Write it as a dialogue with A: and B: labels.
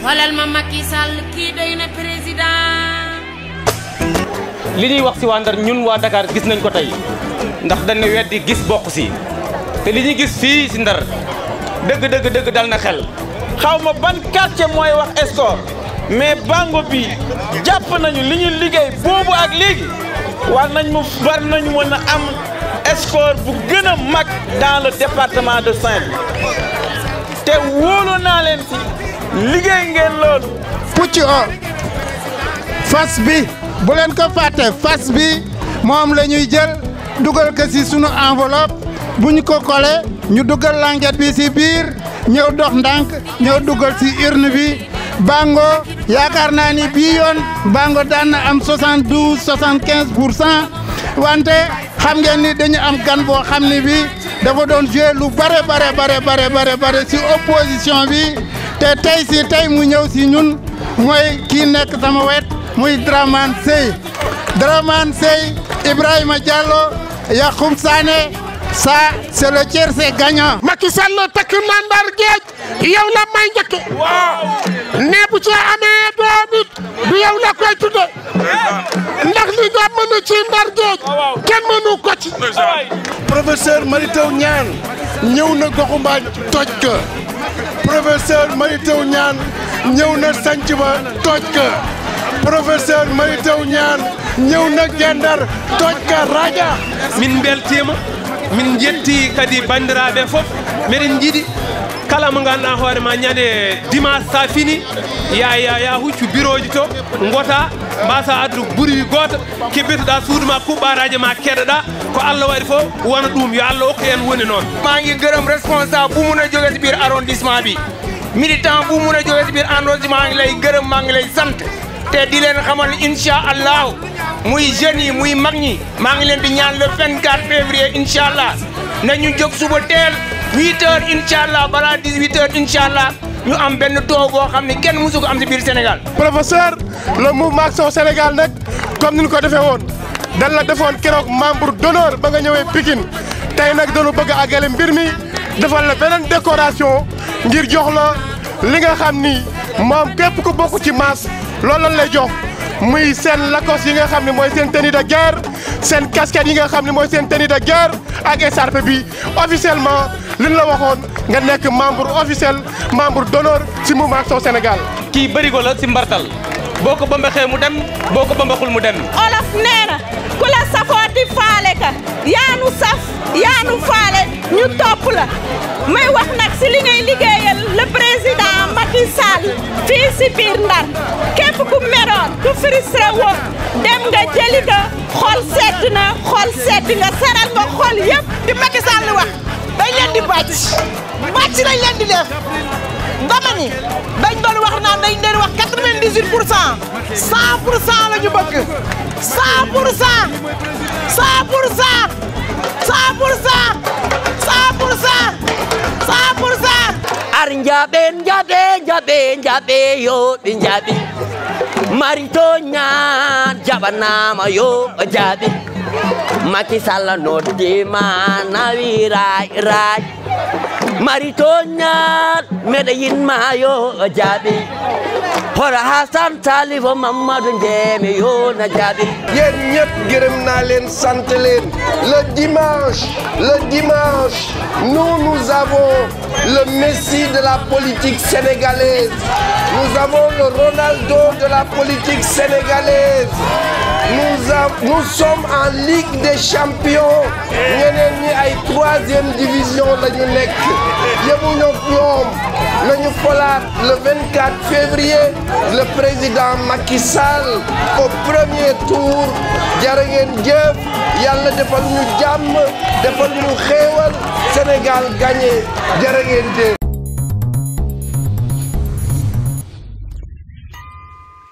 A: xoolal ma Macky Sall kii doy na président.
B: li ñuy wax si waa Ndar ñun waa Dakar gis nañ ko tey ndax dañ ne weddi gis bokk si te li ñuy gis fii si Ndar dëgg dëgg dëgg dal na xel.
C: xaw ma ban quartier mooy wax Escort mais bango bi jàpp nañu li ñu liggéey boobu ak léegi war nañ mu war nañu mën a am Escort bu gën a mag dans le département de Saint-Louis te wóolu naa leen si liggéey ngeen loolu.
D: pucc o fas bi bu leen ko fàtte fas bi moom la ñuy jël dugal ko si sunu enveloppe bu ñu ko collé ñu dugal languette bi si biir ñëw dox ndànk ñëw dugal si urne bi bango yaakaar naa ni bii yoon bango daan na am 72 75 pour cent wante xam ngeen ni dañu am gan boo xam ni bi dafa doon joué lu bare bare bare bare bare bare si opposition bi te tey si tey mu ñëw si ñun mooy kii nekk sama wet muy Dramane Seye Dramane Seye Ibrahima Diallo Yacoub Sané ça c'est le tiers c'est gagnant
E: Macky Sall takk na Ndar géej yow la may njëkke ne bu ci amee doom it du yow la koy tudde ndax li nga mën ci Ndar géej kenn mënu ko ci
F: professeur Mary Teuw Niane ñëw na goxu Mbaañ toj ka professeur Mary Teuw Niane ñëw na sanc ba toj ka professeur Mary Teuw Niane ñëw na gendar toj ka raja
B: min beltima min jetti kadi bandiraɓe fof miɗen jiiɗi kala mo ganduɗa hoore ma ñande dimanche sa fini ya ya ya huccu bureau ji to gota mbasa addu ɓuuri goto kebbitoɗa suudu ma kuɓɓaraji ma keɗoɗa ko allah waɗi fof wona ɗum yo allah hokku en woni noon
G: maa ngi gërëm responsable bu mun a jóge si biir arrondissement bi militant bu mun a jóge si biir arrondissement maa ngi lay gërëm maa ngi lay sant te di leen xamal ni incha allahu muy jeunes yi muy mag ñi maa ngi leen di ñaan le 24 février incha allah nañu jóg suba teel 8 heures incha allah balaa 18 heures incha allah ñu am benn taux boo xam ne kenn musu ko am si biir Sénégal.
F: professeur le mouvement Action Sénégal nag comme ni ñu ko defee woon dan la defoon keroog membre d'honneur ba nga ñëwee Pikine tey nag dañu bëgg a àggale mbir mi defal la beneen décoration ngir jox la li nga xam ni moom képp ku bokk ci masse loolu lañ lay jox muy seen lacoste yi nga xam ne mooy seen tenue de guerre seen casquette yi nga xam ne mooy seen tenue de guerre ak écharpe bi officiellement li ñu la waxoon nga nekk membre officiel membre d'honneur ci mouvement Action Sénégal.
B: kii bërigo la si mbartal boo ko bambaxee mu dem boo ko bambaxul mu dem
H: olof nee na ku la safooti faale ka yaanu saf yaanu faale ñu topp la may wax nag si li ngay liggéeyal le président Macky Sall fii si biir Ndar képp ku meroon ku frustré woon dem nga jëli nga xol sedd na xol sedd nga saral nga xol yëpp
I: di Macky Sall wax dañ leen di bàcc bàcc lañ leen di def dama ni dañ doon wax naan dañ leen wax 98 pour cent 100 pour cent la ñu bëgg 100 pour cent 100 pour cent 100 pour cent 100 pour cent 100 pour cent
J: ar njaɓe njaɓe njaɓe njaɓe yo ɓe njaɓi marito ñaan jaɓanama yo jaaɓi Macky Sall noddima nawi ray ray marito ñaan meɗe yinma yo jaaɓi hora Hasan Salifo Mamadou Ndiémé yo na jaaɓi
F: yéen ñëpp gërëm naa leen sant leen le dimanche le dimanche nous nous avons le Messi de la politique sénégalaise nous avons le Ronaldo de la politique sénégalaise nous a nous sommes en Ligue des champions ñeneen ñi ay troisième division la ñu nekk yemuñu ñoom nañu folaat le 24 février le président Macky Sall au premier tour jërë ngeen jëf yàlla defal ñu jàmm defal ñu xéewal Sénégal gagné jërë ngeen jëf